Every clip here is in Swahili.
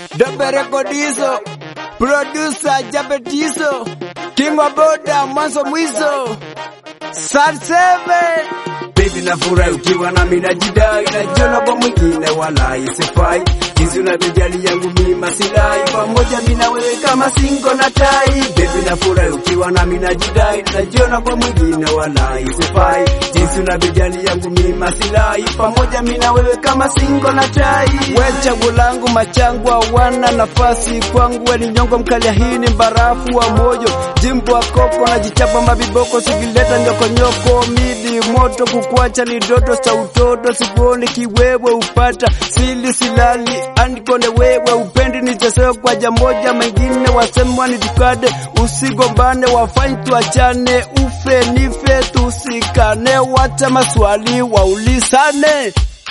Dobe Rekodizo, producer Japetizo, King wa Boda mwanzo mwizo, Sat Seven. Baby na furahi ukiwa na mimi najidai, najiona kwa mwingine wala isifai. Jinsi unavyojali yangu mimi masilai, pamoja mimi na wewe kama singo na tai. Baby na furahi ukiwa na mimi najidai, najiona kwa mwingine wala isifai. Jinsi unavyojali yangu mimi masilai, pamoja mimi na wewe kama singo na tai. We chaguo langu machangu hawana nafasi kwangu, we ni nyongo mkalia, hii ni barafu wa moyo, jimbo wa koko na jichapa mabiboko, sikileta nyokonyoko midi moto, kukuacha ni doto cha utoto, sikuoni kiwewe upata sili silali andikone wewe upendi nichesewe kwa jamoja, mengine wasemwa ni tukade, usigombane wafanye tuachane, ufe nife tusikane, wacha maswali waulizane.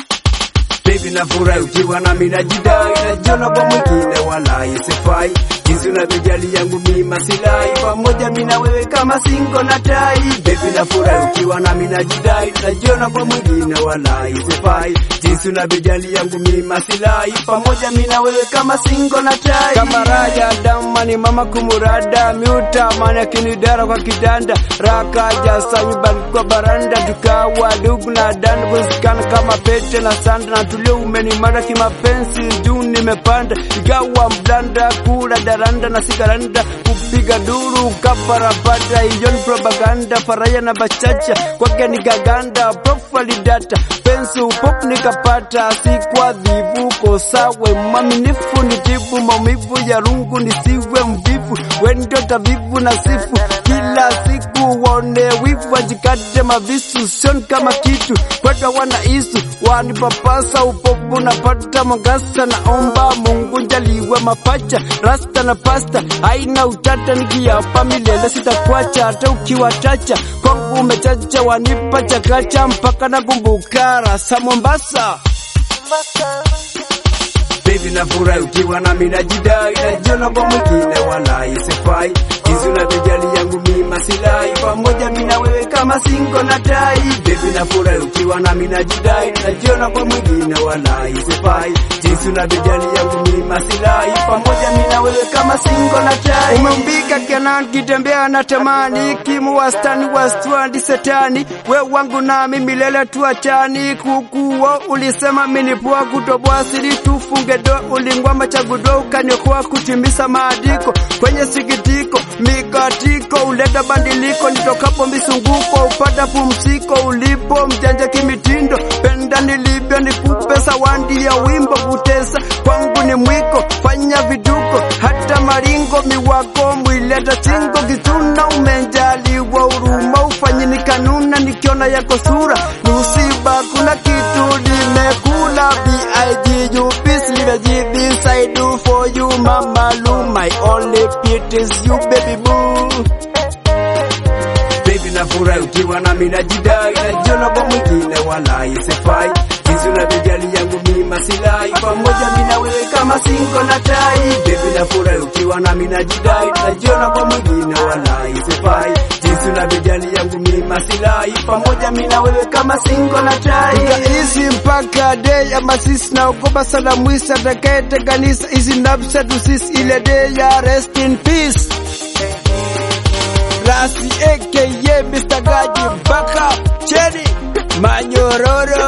Baby na furahi ukiwa na mimi najidai, najiona kwa mwingine wala isifai. Jinsi unavyojali yangu mimi masilai, pamoja mimi na wewe kama singo na tai. Baby na furahi ukiwa na mimi najidai, najiona kwa mwingine wala isifai. Jinsi unavyojali yangu mimi masilai, pamoja mimi na wewe kama singo na tai. kama raja damani mama kumurada miuta mani akinidara kwa kitanda rakaja sayuban kwa baranda tukawa dugu na dan kusikana kama pete na sanda na tulio umenimara kimapenzi juu nimepanda ikawa mblanda kula daranda na sigaranda kupiga duru kaparapata hiyo ni propaganda faraya na bachacha kwake ni gaganda profile data pensi upop nikapata sikwa dhivu kosawe mwaminifu nitibu maumivu ya rungu nisiwe mvivu wendo tavivu na sifu kila siku waone wivu wajikate mavisu sioni kama kitu kweta wana isu wanipapasa upopu napata mongasa naomba mungu jaliwe mapacha rasta na pasta haina utata nikiapa milele sitakwacha hata ukiwatacha kwangu umechacha wanipa chakacha mpaka nakumbuka rasa Mombasa Baby na furahi ukiwa na mimi najidai, najiona kwa mwingine wala isifai. Jinsi unavyojali yangu mimi masilai, pamoja mimi na wewe kama singo na tai. Baby na furahi ukiwa na mimi najidai, najiona kwa mwingine wala isifai. Jinsi unavyojali yangu mimi masilai, pamoja mimi na wewe kama singo na tai. umeumbika Kenan kitembea na tamani kimu wastani wastwandi setani we wangu nami milele tuachani kukuo ulisema minipua kutoboa siri tufunge do ulingwamba chagudo ukaniokoa kutimiza maandiko kwenye sikitiko mikatiko uleta bandiliko nitokapo misunguko upata pumziko ulipo mjanja kimitindo penda nilivyo nikupe sawandi ya wimbo kutesa kwangu ni mwiko fanya viduko hata maringo miwako mwileta chingo kituna umenjaliwa huruma ufanye ni kanuna nikiona yako sura nusiba kuna kitu nimekula big you peace live this I do for you mama lu my only pit is you baby boo Baby na furahi ukiwa na mimi najidai, najiona kwa mwingine wala isifai. Jinsi unavyojali yangu mimi masilai, pamoja mimi na wewe kama singo na tai. Baby na furahi ukiwa na mimi najidai, najiona kwa mwingine wala isifai. Jinsi unavyojali yangu mimi masilai, pamoja mimi na wewe kama singo na tai. Tukaishi mpaka day ama sisi naogopa sana mwisi atakayetenganisha hizi nafsi tu sisi ile day ya rest in peace. Rasi aka Mr. Gaji Baka Cheni Manyororo